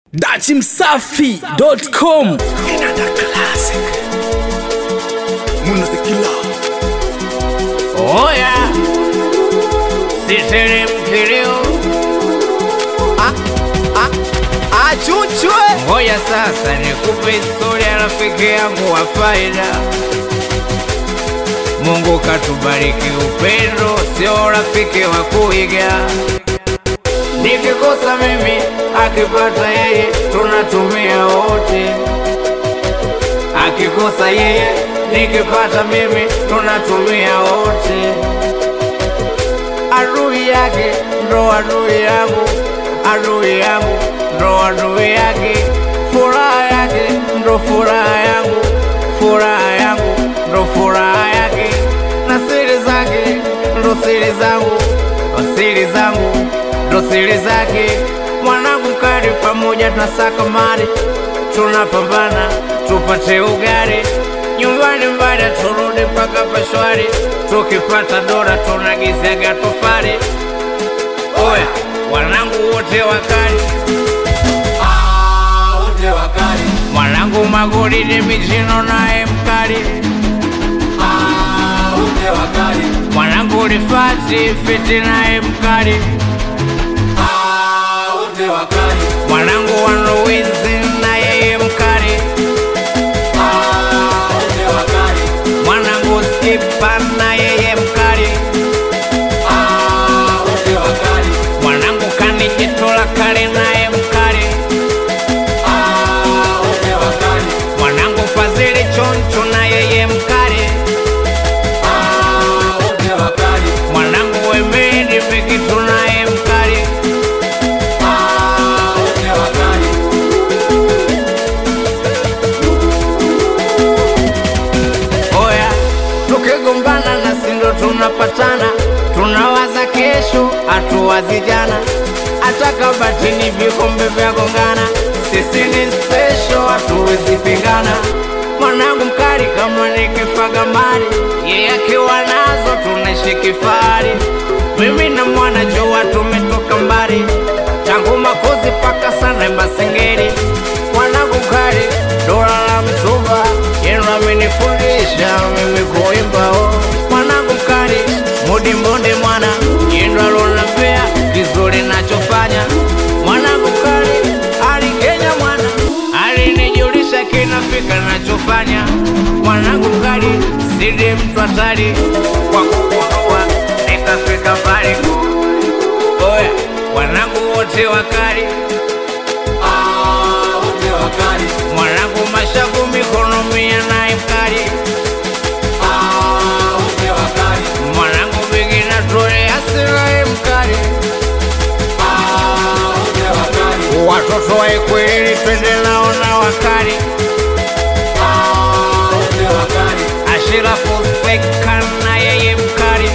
dachimsafi.com Vinanda Classic. Munazikila. Oya, siteremkilio. Achuchwe. Ngoja sasa nikupe historia ya rafiki yangu wa faida. Mungu katubariki upendo, sio rafiki wa kuiga. Nikikosa mimi, akipata yeye, tunatumia wote. Akikosa yeye, nikipata mimi, tunatumia wote. Adui yake ndo adui yangu, adui yangu ndo adui yake. Furaha yake ndo furaha yangu, furaha yangu ndo furaha yake, na siri zake ndo siri zangu, siri zangu ndo siri zake. Mwanangu kari pamoja tunasaka mali, tunapambana tupate ugali nyumbani mbada turudi mpaka pashwari, tukipata dola tunagizaga tofali. Oya, wanangu wote wakali, Ah, wote wakali. mwanangu magoli ni michino naye mkali, Ah, wote wakali. mwanangu rifati fiti naye mkali, Ah, wote wakali. mwanangu wanuwizi na yeye mkali, Ah, wote wakali. mwanangu skipa na yeye mkali, Ah, wote wakali. mwanangu kanijitola kale naye mkali, Ah, wote wakali. mwanangu fadhili choncho na yeye mkali, Ah, wote wakali. mwanangu wemedi pikitu naye mkali, Ah, wote wakali. oya tukigombana na sindo tunapatana, tunawaza kesho, hatuwazi jana, hata kabatini vikombe vya gongana, sisi ni special, hatuwezi pingana. Mwanangu mkali kama nikifaga mali, yeye akiwa nazo tunaishi kifahari. Mimi na mwana jua tumetoka mbali, tangu makozi paka sana Masengeri. Mwanangu mkali dola la mtumba, yenu amenifundisha mimi kuimba. Oh, mwanangu mkali mudi mbonde mwana, yendo alonambea kizuri nachofanya. Mwanangu mkali ali Kenya mwana, alinijulisha kinafika nachofanya. Mwanangu mkali sidi mtu hatari kwa kugundua nikafika mbali. Oya, wanangu wote wakali, Ah, wote wakali. mwanangu mashavu mikono mia naye mkali, Ah, wote wakali. mwanangu bigi na tole asiraye mkali, Ah, wote wakali. watoto wa Ikwiriri twende nao na wakali, Ah, wote wakali. Ashirafu Speka na yeye mkali,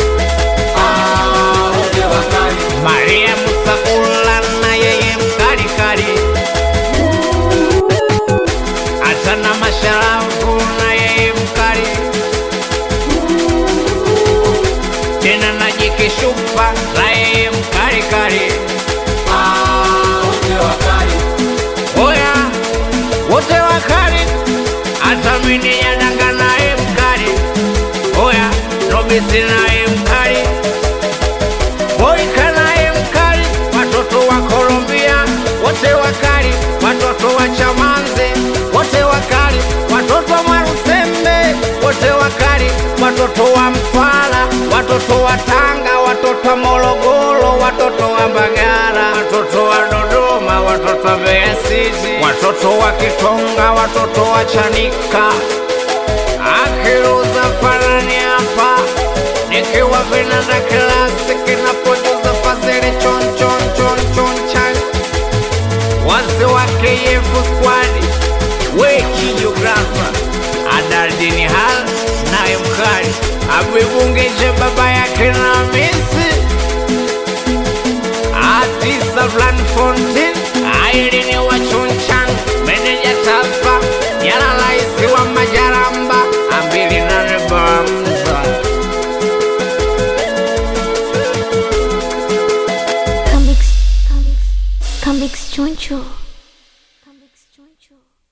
Ah, wote wakali. Maria Musakula na yeye mkali kali, hata na Masharafu na yeye mkali, tena na Jike Shupa na yeye mkali kali. Ah, wote wakali. Oya, wote wakali, hata mimi yadanga naye mkali. Oya, Robisi naye mkali, Boyka naye mkali, watoto wa Colombia wote wakali, watoto wa Chamanze wote wakali, watoto wa Marusembe wote wakali, watoto wa Mtwara, watoto wa Tanga, watoto wa Morogoro, watoto wa Mbagala, watoto wa Dodoma, watoto wa Mbeya City, watoto wa Kitonga, watoto wa Chanika akiruza farani hapa nikiwa vinanda klasiki na produsa fazili chon chon chon chon chan wazee wa KF squad weki geografa adardini hal naye mkali abibungeje baba yake na misi atisa Blan Fontin ailini wa chunchan meneja tafa yala laisi wa majaramba ambili nane bamza Comics, comics, comics choncho. Macho.